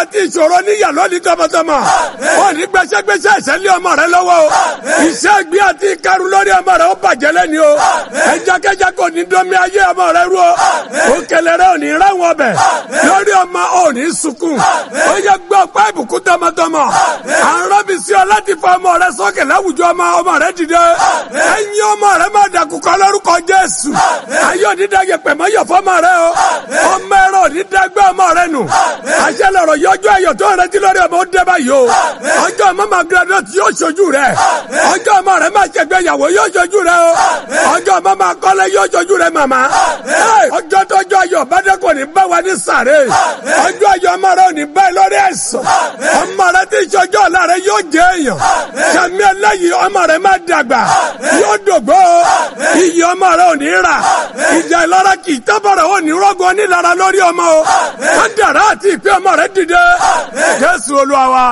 àti ìṣòro níyà lónìí tọmọtọmọ ò ní gbẹsẹgbẹsẹ ìṣẹ̀lẹ̀ ọmọ rẹ lọ́wọ́ o iṣẹ́ ìgbé àti ìkarun lórí ọmọ rẹ ó bàjẹ́ lẹ́ni o ẹjakẹjá kò ní dọ́mi ayé ọmọ rẹ rú o òkèlè rẹ ò ní ráwọn ọbẹ̀ lórí ọmọ ò ní sunkún ó yẹ gbọ́ ọ̀pá ìbùkún tọmọtọmọ àrùn bí sí ọ láti fa ọmọ rẹ sókè láwùjọ ọmọ ọmọ rẹ dìde ẹ̀yin ọmọ rẹ má dàkúkọ lórúkọ Jésù ayé òní dàgẹ pẹ̀mọ́ yọ fọmọ rẹ o ọmọ ẹ̀rọ òní dàgbẹ́ ọmọ rẹ nù àṣẹ lọ̀rọ̀ yọjú ayọ̀ tó rẹ ti lórí ọmọ ó dé báyìí o ọjọ́ ọmọ máa graduate yóò ṣojú rẹ ọjọ́ ọmọ rẹ máa ṣègbéyàwó yóò ṣojú rẹ o ọjọ́ ọmọ máa kọ́lé yóò ṣojú rẹ màmá ọjọ́ tọ́jọ́ ayọ̀ bàdẹ́kọ̀ ní bá wa ní sàré ọjọ́ ayọ̀ ọmọ rẹ ò ní bá ẹ lórí ẹ̀sán ọmọ rẹ tí ìṣọjọ́ ọ̀la rẹ yóò jẹ́ èèyàn sàmì ẹlẹ́yìí ọmọ rẹ máa dàgbà yóò dògbò iyì ọmọ rẹ ò ní rà ìjà ìlara kì í tábọ̀rọ̀ ò ní rọ́gùn onílara lórí ọmọ o wọ́n dàrá àti ìpín ọmọ rẹ dìde Jésù Olúwa wa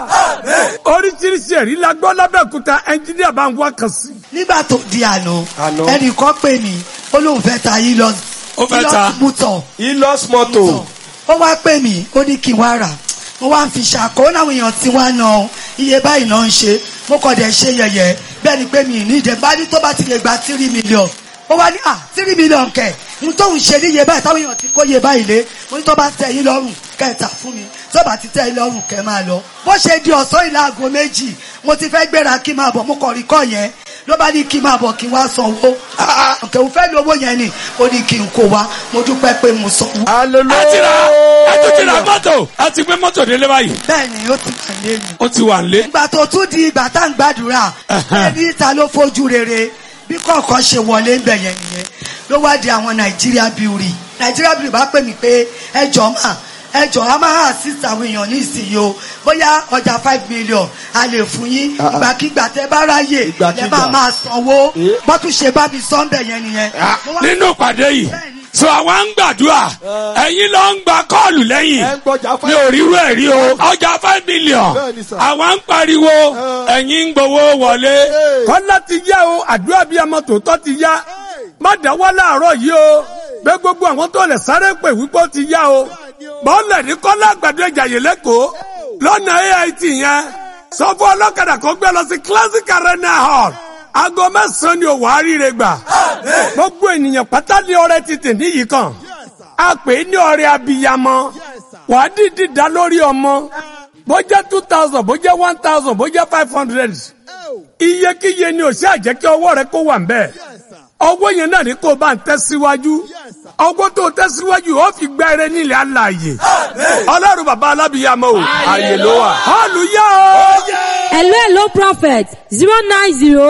oríṣiríṣi ẹ̀rí la gbọ́ lábẹ́òkúta ẹnjíníà bá ń wá kan sí. nígbà tó di àná Àná. ẹnìkan pè mí ó lóun fẹ́ ta yín lọ Ó fẹ́ ta. mútọ̀ Ilos moto. ó wá pè mí ó ní kí n wá rà mo wá ń fi ṣàkó láwọn èèyàn tí wá na iye báyìí náà ń ṣe mo kàn dẹ̀ ṣe yẹ̀yẹ́ bẹ́ẹ̀ ni pé mi ì ní ìdẹ́ bá ní tó bá ti lè gba tírí mílíọ̀n ó wá ní à tírí mílíọ̀n kẹ̀ n tóun ṣe ní iye báyìí táwọn èèyàn ti kó iye báyìí lé mo ní tó bá tẹ́ yín lọ́rùn kẹta fún mi tó bá ti tẹ́ yín lọ́rùn kẹ́ máa lọ bó ṣe di ọ̀sán ìlà aago méjì mo ti fẹ́ gbéra kí n máa bọ̀ mo kàn rí kọ́ yẹn ló bá ní kí n máa bọ̀ kí n wá sanwó ọ̀kẹ́ òun fẹ́ lówó yẹn ni ó ní kí n kó wa mo dúpẹ́ pé mo sanwó. Hallelujah. ẹ ti ra ẹ tún ti ra mọ́tò ẹ ti gbé mọ́tò délé báyìí bẹ́ẹ̀ ni ó ti wà lé mi. ó ti wà nílé. ìgbà tó tún di ìgbà tá à ń gbàdúrà ẹni ta ló fojú rere bí kọ̀ọ̀kan ṣe wọlé ń bẹ̀ yẹn nìyẹn ló wá di àwọn nàìjíríà bíurì nàìjíríà bíurì bá pè mí pé ẹjọ́ mà ẹjọ́ a máa assist àwọn èèyàn ní ìsinyìí o bóyá ọjà five million a lè fún yín Ah, ah. ìgbàkigbà tẹ bá ráyè Ìgbàkigbà. lẹ bá máa sanwó Eh. bọ́tún ṣe bá mi sọ ń bẹ̀ yẹn nìyẹn. Mo wá- nínú ìpàdé yìí so àwa ń gbàdúrà ẹ̀yin ló ń gba kọ́ọ̀lù lẹ́yìn Ẹ ń gbọ́jà mi ò ríru ẹ̀ rí o ọjà five million Bẹ́ẹ̀ni sà. àwa ń pariwo ẹ̀yin ń gbowó wọlé. kọ́lá ti yá o àdúrà bíi ọmọ tòótọ́ ti yá má dáwọ́ láàárọ̀ yìí o pé gbogbo àwọn tó lè sáré pè wípé ó ti yá o bọ́ọ̀lù ní kọ́lá àgbàdo ìjàyè lẹ́kọ̀ọ́ lọ́nà AIT yẹn sọ fún ọlọ́kadà kan gbé lọ sí classic arena hall aago mẹ́sàn-án ni òwò àríire gbà gbogbo ènìyàn pátá ní ọrẹ ti tè níyì kan a pè é ní ọrẹ abiyamọ wàá dìdí dá lórí ọmọ bó jẹ́ two thousand bó jẹ́ one thousand bó jẹ́ five hundred iyekíye ni òsì àjẹ́ kí ọwọ́ rẹ kó wà ń bẹ́ẹ̀ ọwọ́ yẹn náà ní kó o bá ń tẹ̀síwájú ọwọ́ tó tẹ̀síwájú ó fi gbá eré nílẹ̀ alààyè ọlọ́run bàbá alábìyamọ o ààyè ló wà hallelujah o. hello hello prophet zero nine zero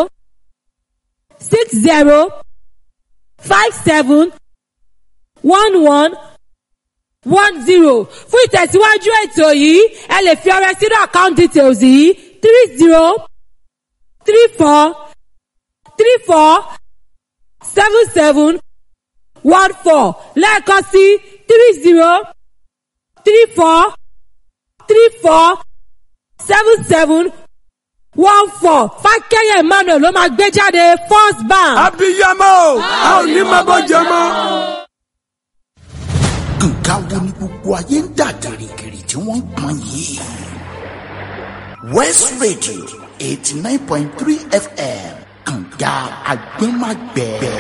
six zero five seven one one one zero fún ìtẹ̀síwájú ètò yìí ẹ lè fi ọrẹ sínú account details yìí three zero three four three four seven seven one four lẹ́ẹ̀kan sí three zero three four three four seven seven one four fákẹ́yẹ̀ emmanuel ló máa gbé jáde first bank. abiyamọ o a ò ní máa bọ́ jẹ mọ́. nǹkan wo ni gbogbo ayé ń dà gìrìgìrì tí wọ́n ń pọn yìí. west radio eighty nine point three fm kànga agbẹ́magbẹ́.